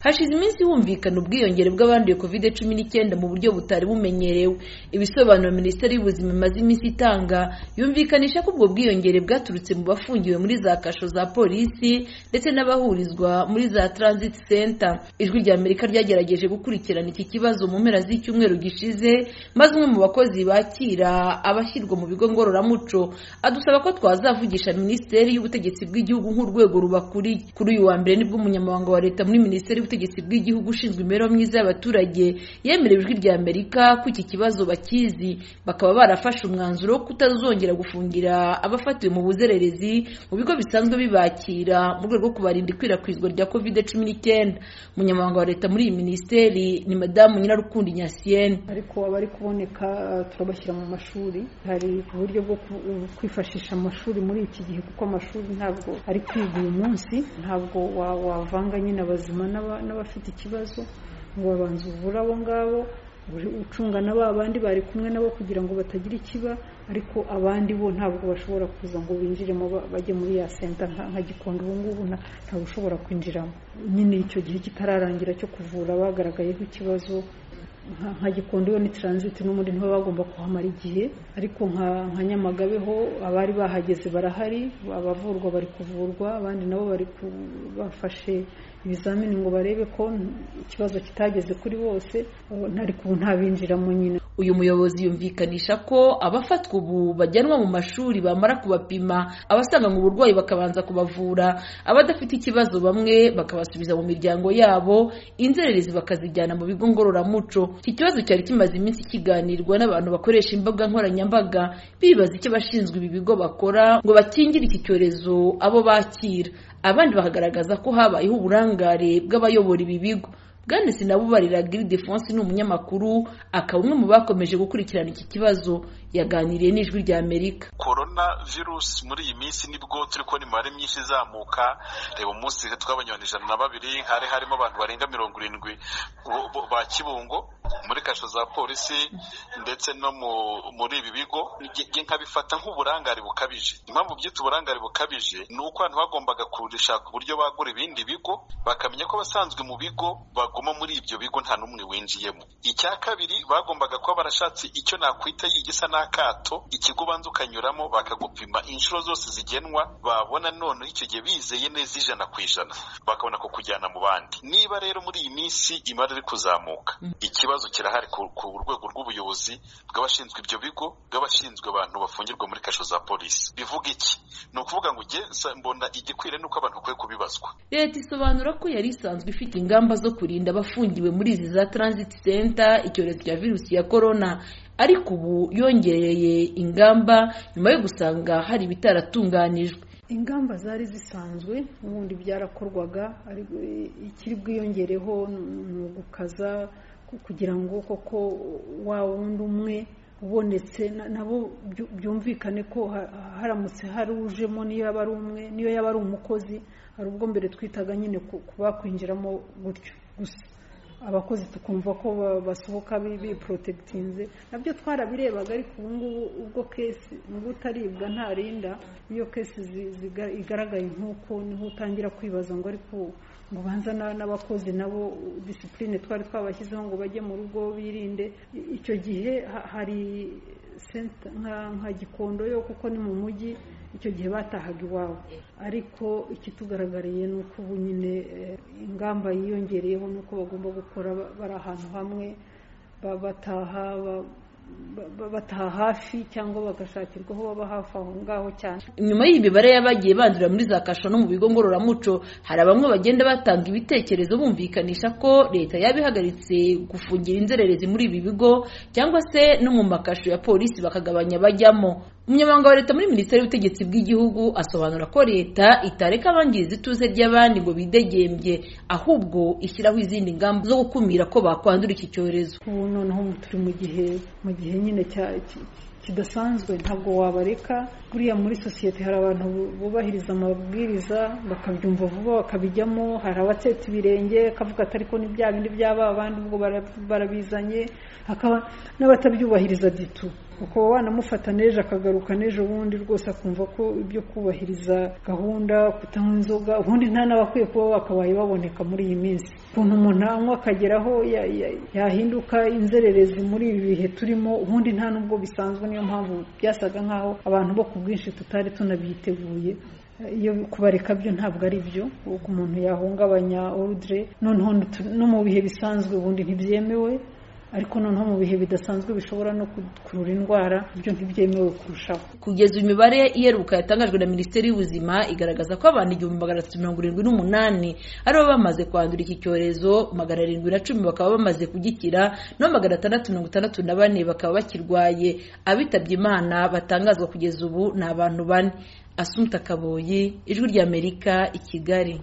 hashize iminsi humvikana ubwiyongere bw'abanduye covid cumi n'icyenda mu buryo butari bumenyerewe ibisobanuro minisiteri y'ubuzima imaze iminsi itanga yumvikanisha ko ubwo bwiyongere bwaturutse mu bafungiwe muri za kasho za polisi ndetse n'abahurizwa muri za transit center ijwi rya amerika ryagerageje gukurikirana iki kibazo mu mpera z'icyumweru gishize maze umwe mu bakozi bakira abashyirwa mu bigo ngororamuco adusaba ko twazavugisha minisiteri y'ubutegetsi bw'igihugu nk'urwego rubakuriye kuri uyu wa mbere nibwo umunyamabanga wa leta muri minisiteri y'ubutegetsi bw'igihugu ushinzwe imibereho myiza y'abaturage yemerewe ijwi rya amerika ko iki kibazo bakizi bakaba barafashe umwanzuro wo kutazongera gufungira abafatiwe mu buzererezi mu bigo bisanzwe bibakira mu rwego rwo kubarinda ikwirakwizwa rya covid cumi n'icyenda umunyamabanga wa leta muri iyi minisiteri ni madamu nyirarukundo inyasiyene ariko abari kuboneka eh, turabashyira mu mashuri hari uburyo bwo ku- kwifashisha amashuri muri iki gihe kuko amashuri ntabwo ari kwiga uyu munsi ntabwo wa- wavanga nyine abazima n'aba- n'abafite ikibazo ngo babanze uvure abo ngabo uri- ucunga na ba bandi bari kumwe nabo kugira ngo batagira ikiba ariko abandi bo ntabwo bashobora kuza ngo binjiremo ba- bajye muri ya senta nka nka gikondo ubu ngubu nta- ntawe ushobora kwinjiramo nyine icyo gihe kitararangira cyo kuvura bagaragayeho ikibazo nka- nka gikondo yo ni transit n'ubundi niho bagomba kuhamara igihe ariko nka nka nyamagabeho abari bahageze barahari abavurwa bari kuvurwa abandi nabo bari ku- bafashe ibizamini ngo barebe ko ikibazo kitageze kuri bose abo- nta- ariko ubu ntabinjiramo nyine uyu muyobozi yumvikanisha ko abafatwa ubu bajyanwa mu mashuri bamara kubapima abasanganywe uburwayi bakabanza kubavura abadafite ikibazo bamwe bakabasubiza mu miryango yabo inzererezi bakazijyana mu bigo ngororamuco iki kibazo cyari kimaze iminsi kiganirwa n'abantu bakoresha imbuga nkoranyambaga bibaza icyo abashinzwe ibi bigo bakora ngo bakingire iki cyorezo abo bakira abandi bakagaragaza ko habayeho uburangare bw'abayobora ibi bigo bwana sinabubarira Gilles Defonse ni umunyamakuru akaba umwe mu bakomeje gukurikirana iki kibazo yaganiriye n'ijwi rya Amerika korona virusi muri iyi minsi nibwo turi kubona imibare myinshi izamuka reba umunsi twabanyurana ijana na babiri hari harimo abantu barenga mirongo irindwi bo- bo- ba kibungo muri kasho za polisi ndetse no mu- muri ibi bigo Nge- nge nkabifata nk'uburangare bukabije impamvu byita uburangare bukabije ni uko abantu bagombaga gushaka uburyo bagura ibindi bigo bakamenya ko abasanzwe mu bigo baguma muri ibyo bigo nta n'umwe winjiyemo icya kabiri bagombaga kuba barashatse icyo nakwita igisa n'akato ikigo ubanza ukanyuramo bakagupima inshuro zose zigenwa babona none icyo gihe bizeye neza ijana ku ijana bakabona kukujyana mu bandi niba rero muri iyi minsi imari iri kuzamuka ikibazo kirahari ku, ku rwego rw'ubuyobozi bw'abashinzwe ibyo bigo bw'abashinzwe abantu bafungirwa muri kasho za polisi bivuga iki ni ukuvuga ngo njye sa- mbona igikwiriye ni uko abantu bakwiye kubibazwa leta isobanura ko yari isanzwe ifite ingamba zo kurinda abafungiwe muri izi za transit center icyorezo cya virusi ya corona ariko ubu yongereye ingamba nyuma yo gusanga hari ibitaratunganijwe ingamba zari zisanzwe ubundi byarakorwaga ariko ikiri bwiyongereho ni ugukaza ku- kugira ngo koko wa wundi umwe ubonetse na- nabo byu- byumvikane ko ha- haramutse hari ujemo niyo yaba ari umwe niyo yaba ari umukozi hari ubwo mbere twitaga nyine ku ku bakwinjiramo gutyo gusa abakozi tukumva ko ba- basohoka bi- biporotegitinze nabyo twarabirebaga ariko ubu ngubu ubwo kesi ngo utaribwa ntarinda iyo kesi zi- ziga- igaragaye nk'uko niho utangira kwibaza ngo ariko ngo banza na- n'abakozi nabo disipurine twari twabashyizeho ngo bajye mu rugo birinde I- icyo gihe ha- hari senta nka nka gikondo yo kuko ni mu mujyi icyo gihe batahaga iwabo ariko ikitugaragariye ni uko ubu nyine eh, ingamba yiyongereyeho ni uko bagomba gukora ba- bari ahantu hamwe ba- bataha ba- ba- ba- bataha hafi cyangwa bagashakirwa aho baba hafi aho ngaho cyane nyuma y'iyi mibare y'abagiye bandurira muri za kasho no mu bigo ngororamuco hari bamwe bagenda batanga ibitekerezo bumvikanisha ko leta yaba ihagaritse gufungira inzererezi muri ibi bigo cyangwa se no mu makasho ya polisi bakagabanya abajyamo umunyamabanga wa leta muri minisiteri y'ubutegetsi bw'igihugu asobanura ko leta itareka abangiza ituze ry'abandi ngo bidegembye ahubwo ishyiraho izindi ngamba zo gukumira ko bakwandura iki cyorezo ubu noneho turi mu gihe mu gihe nyine cya- ki- kidasanzwe ntabwo wabareka buriya muri sosiyete hari abantu bu- bubahiriza amabwiriza bakabyumva vuba bakabijyamo hari abatsetsa ibirenge akavuga ati ariko ni bya bindi byaba abandi ubwo bara- barabizanye hakaba n'abatabyubahiriza ditu ukaba wanamufata n'ejo akagaruka n'ejo bundi rwose akumva ko ibyo kubahiriza gahunda kutanywa inzoga ubundi nta n'abakwiye kuba bakabaye baboneka muri iyi minsi ukuntu umuntu anywa akageraho yahinduka inzererezi muri ibi bihe turimo ubundi nta n'ubwo bisanzwe niyo mpamvu byasaga nk'aho abantu bo ku bwinshi tutari tunabyiteguye iyo kubareka byo ntabwo ari byo uko umuntu yahungabanya orudire noneho no mu bihe bisanzwe ubundi ntibyemewe ariko noneho mu bihe bidasanzwe bishobora no gukurura indwara ibyo ntibyemewe kurushaho kugeza imibare iheruka yatangajwe na minisiteri y'ubuzima igaragaza ko abantu igihumbi magana atatu mirongo irindwi n'umunani aribo bamaze kwandura iki cyorezo magana arindwi na cumi bakaba bamaze kugikira no magana atandatu mirongo itandatu na bane bakaba bakirwaye abitabye imana batangazwa kugeza ubu ni abantu bane asumta kaboyi ijwi ry'amerika i kigali